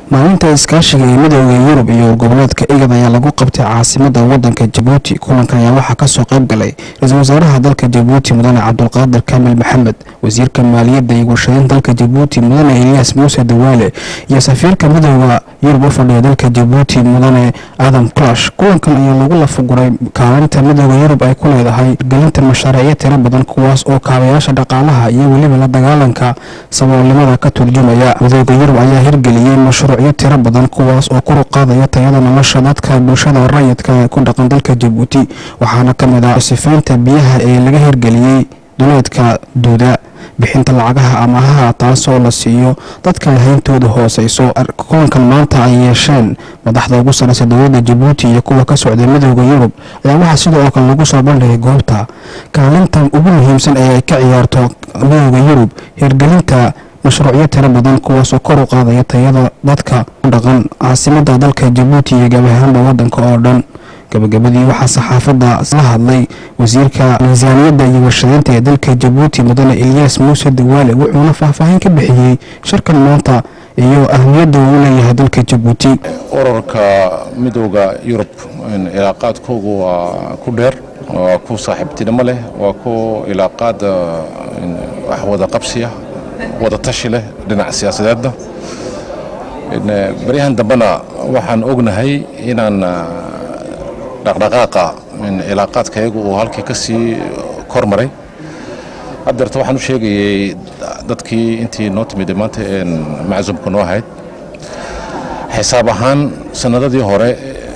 maalinta iskaashiga ee midooda yurub iyo goboleedka igad ayaa lagu qabtay caasimada wadanka jabuuti kulankan ayaa waxaa kasoo qayb galay ra-iisul wasaaraha dalka jabuuti mudane cabdulqaadir kaamil maxamed wasiirka maaliyadda iyo warshadeyn dalka jabuuti mudane eliyaas muuse dawaale iyo safiirka midooda yurub u fadhiya dalka jabuuti mudane adam clash kulankan ayaa lagu lafaguray kaalinta midooda yurub ay ku leedahay gelinta mashaariicyo tiro badan kuwaas oo kaabayaasha dhaqaalaha iyo weliba la dagaalanka saboolnimada ka turjumaya midooda yurub ayaa hirgeliyey mashruucyo tiro badan kuwaas oo kor u qaadaya tayada nolosha dadka bulshada rayidka ee ku dhaqan dalka jabuuti waxaana ka mid ah sifaynta biyaha ee laga hirgeliyey duleedka duuda bixinta lacagaha amahaha taasoo la siiyo dadka ay hayntooda hooseyso kulankan maanta ay yeesheen madaxda ugu sareysa dowladda jabuuti iyo kuwa ka socday midooda yurub ayaa waxaa sidoo kale lagu soo bandhigay goobta kaalinta ugu muhiimsan ee ay ka ciyaarto midooda yurub hirgelinta mashruucyo tiro badan kuwaasoo kor u qaadaya tayada dadka ku dhaqan caasimada dalka jabuuti iyo gabahaanba wadanka oo dhan gabagabadii waxaa saxaafadda la hadlay wasiirka miisaaniyadda iyo warshadeynta ee dalka jabuuti mudane eliyaas muuse dawaale wuxuuna faahfaahin ka bixiyey shirkan maanta iyo ahmiyadda uu leeyahay dalka jabuuti ururka midooda yurub ilaaqaadkoogu waa ku dheer waa ku saaxiibtinimo leh waa ku ilaaqaad wax wada qabsiya wada tashi leh dhinaca siyaasadeedna baryahan dambena waxaan ognahay inaan dhaqdhaqaaqa ilaaqaadkayagu uu halkii ka sii kor maray haddeerta waxaan u sheegayay dadkii intii noo timid maanta macsuumka noo ahayd xisaab ahaan sanadadii hore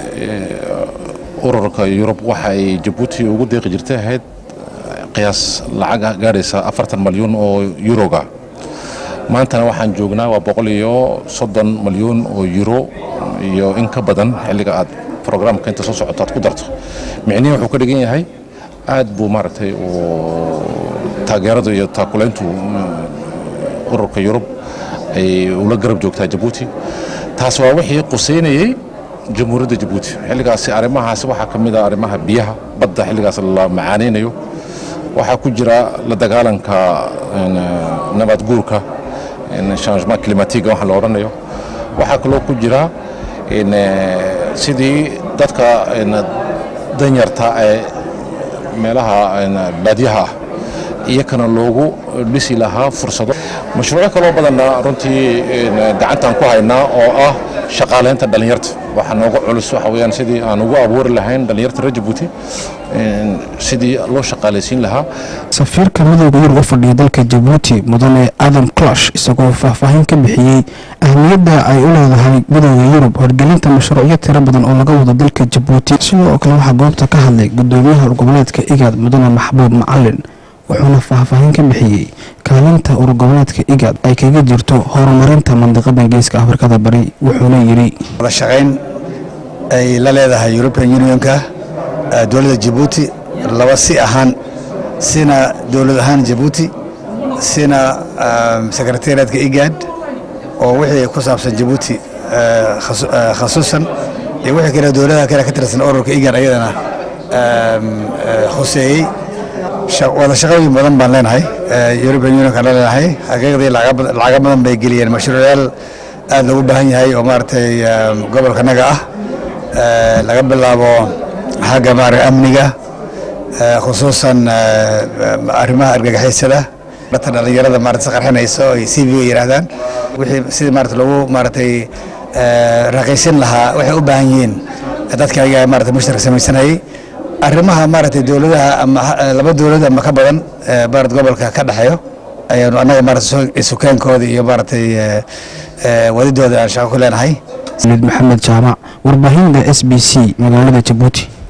ururka yurub waxa ay jabuuti ugu deeqi jirtay ahayd qiyaas lacag gaadhaysa afartan malyuun oo yuroga maantana waxaan joognaa waa boqol iyo soddon malyuun oo yuro iyo in ka badan xilliga aad programka inta soo socoto aad ku darto micnihi wuxuu ka dhigan yahay aad buu maaragtay taageerada iyo taakulayntu ururka yurub ay ula garab joogtaa jabuuti taas waa wixii quseynayey jamhuuriyadda jabuuti xilligaasi arrimahaasi waxaa ka mid ah arrimaha biyaha badda xilligaas la macaanaynayo waxaa ku jira la dagaalanka nabaad guurka changement climatique waxa la odhanayo waxaa kaloo ku jira sidii dadka danyarta ee meelaha baadyaha ah iyakana loogu dhisi lahaa fursado mashruucyo kaloo badanna runtii gacantaan ku haynaa oo ah shaqaalaynta dhallinyarta waxaa nooga culus waxa weyaan sidii aan ugu abuuri lahayn dhallinyarta reer jabuuti sidii loo shaqaalaysiin lahaa safiirka midooda yurub u fadhiya dalka jabuuti mudane adam clash isagoo faahfaahin ka bixiyey ahmiyadda ay u leedahay midooda yurub horgelinta mashruucyo tiro badan oo laga wado dalka jabuuti sidoo kale waxaa goobta ka hadlay gudoomiyaha urgoboleedka igaad mudane maxbuub macalin wuxuuna faahfaahin ka bixiyey kaalinta urgoboleedka igaad ay kaga jirto horumarinta mandiqada geeska afrikada bari wuxuuna yidhi wada shaqayn ay la leedahay european unionka dowladda jabuuti laba si ahaan sina dowlad ahaan jabuuti sina sekretariatka igaad oo wixii ku saabsan jabuuti khasuusan iyo wixii kale dowladaha kale ka tirsan ururka igaad ayadana khuseeyey wada shaqooyin badan baan leenahay european unionka la leenahay xaqiiqdii lacaga badan bay geliyeen mashruucyaal aad loogu baahan yahay oo maaragtay gobolkanaga ah laga bilaabo xagga maaragta amniga khusuusan arrimaha argagaxisyada dadka dhallinyarada maarata qarxinayso ay c v yidhaahdaan wixii sidii maarata lagu maaragtay raqiisin lahaa waxay u baahan yihiin dadka ayaga maarata mushtarka samaysanayay arrimaha maaragtay dowladaha ama laba dowlad ama ka badan maarata gobolka ka dhexeeyo ayaanu annaga maarata sukaankooda iyo maaragtay wadidooda aan shaqo ku leenahay maxamed jaamac warbaahinda s b c magaalada jabuuti